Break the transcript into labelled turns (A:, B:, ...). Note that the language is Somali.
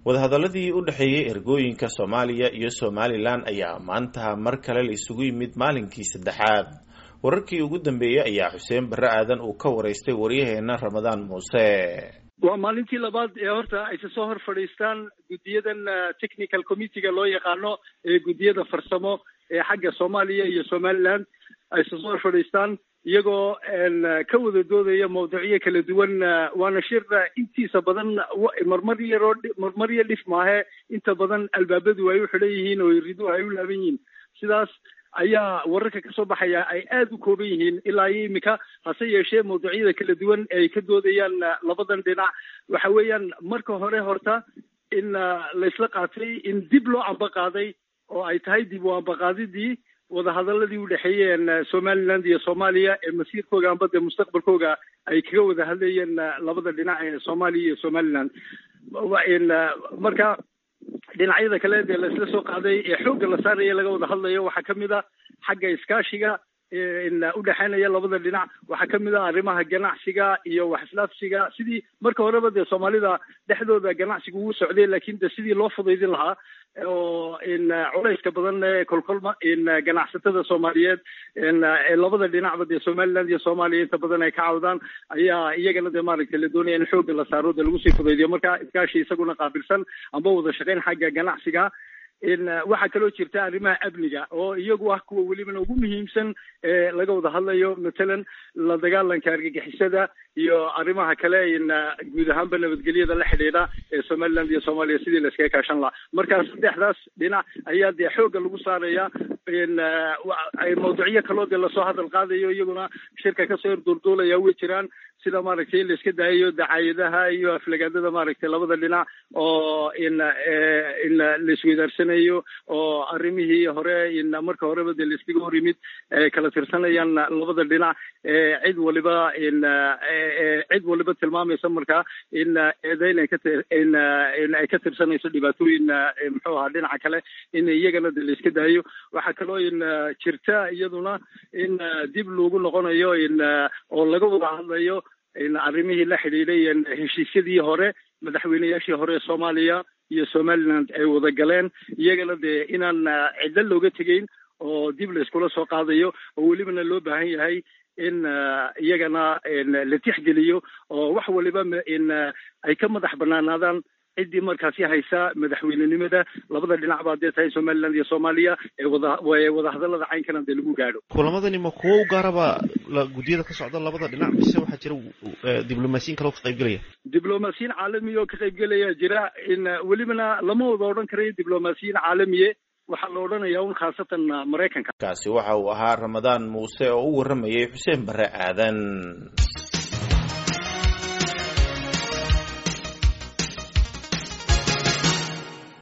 A: wadahadaladii u dhexeeyey ergooyinka soomaaliya iyo somalilan ayaa maanta mar kale la isugu yimid maalinkii saddexaad wararkii ugu dambeeyey ayaa xuseen barre aadan uu ka waraystay waryaheena ramadaan muuse
B: waa maalintii labaad ee horta ayse soo hor fadhiistaan guddiyadan technical committeega loo yaqaano ee guddiyada farsamo ee xagga soomaaliya iyo somaliland ayse soo hor fadhiistaan iyagoo ka wada doodaya mawduucyo kala duwan waana shir intiisa badan marmar yaroo marmar iyo dhif maahe inta badan albaabadu ay u xidhan yihiin oo riduhu ay u laaban yihiin sidaas ayaa wararka kasoo baxaya ay aada u kooban yihiin ilaa iyo imika hase yeeshee mawduucyada kala duwan ay ka doodayaan labadan dhinac waxa weeyaan marka hore horta in laysla qaatay in dib loo ambaqaaday oo ay tahay dib u ambaqaadidii wadahadaladii u dhexeeyeen somaliland iyo soomaaliya ee masiirkooga amba dee mustaqbalkooga ay kaga wada hadlayeen labada dhinac ee soomaaliya iyo somaliland marka dhinacyada kale dee laisla soo qaaday ee xoogga la saaraya laga wada hadlayo waxaa kamid a xagga iskaashiga udhexeynaya labada dhinac waxaa kamid ah arrimaha ganacsiga iyo wax islaafsiga sidii marka horeba dee soomaalida dhexdooda ganacsiga uu socday lakin de sidii loo fudaydin lahaa oo culayska badan ee kolkolma ganacsatada soomaaliyeed labada dhinacba dee somaliland iyo soomaaliya inta badan ay ka cawdaan ayaa iyagana dee maaragtay la doonaya in xoogga la saaro dee lagu sii fudaydiyo marka iskaashi isaguna qaabilsan amba wada shaqeyn xagga ganacsiga waxaa kaloo jirta arrimaha amniga oo iyagu ah kuwa welibana ugu muhiimsan ee laga wada hadlayo matalan la dagaalanka argagixisada iyo arrimaha kale guud ahaanba nabadgelyada la xidhiidha ee somaliland iyo soomaaliya sidii la iskaga kaashan lahaa markaa saddexdaas dhinac ayaa dee xoogga lagu saaraya mawduucyo kaloo dee lasoo hadal qaadayo iyaguna shirka kasoo horduulduulaya way jiraan sida maaragtay in la iska daayayo dacaayadaha iyo aflagaadada maaragtay labada dhinac oo in in la isweydaarsanay oo arrimihii hore marka horeba dee laiskaga hor yimid kala tirsanayaan labada dhinac cid waliba cid waliba tilmaamaysa markaa in eedeyn ay kain ay ka tirsanayso dhibaatooyin muxuu ahaa dhinaca kale in iyagana de la iska daayo waxaa kaloo in jirta iyaduna in dib loogu noqonayo in oo laga wada hadlayo in arrimihii la xidhiidhay heshiisyadii hore madaxweyneyaashii hore ee soomaaliya iyo somaliland ay wada galeen iyagana dee inaan cidlo looga tegeyn oo dib la iskula soo qaadayo oo welibana loo baahan yahay in iyagana la tixgeliyo oo wax waliba in ay ka madax banaanaadaan ciddii markaasi haysa madaxweynenimada labada dhinac baa dee tahay somaliland iyo soomaaliya ee wada wadahadalada caynkana dee lagu gaadho
C: kulamadani ma kuwo u gaaraba guddiyada ka socda labada dhinac mise waxaa jira diblomaasiyin kaloo ka qaybgelaya
B: diblomaasiyiin caalamiya oo ka qaybgelaya jira in welibana lama wada odhan karayo diblomaasiyiin caalamiye waxaa la odhanayaa un khaasatan maraykanka
A: kaasi waxa uu ahaa ramadaan muuse oo u warramayay xuseen barre aadan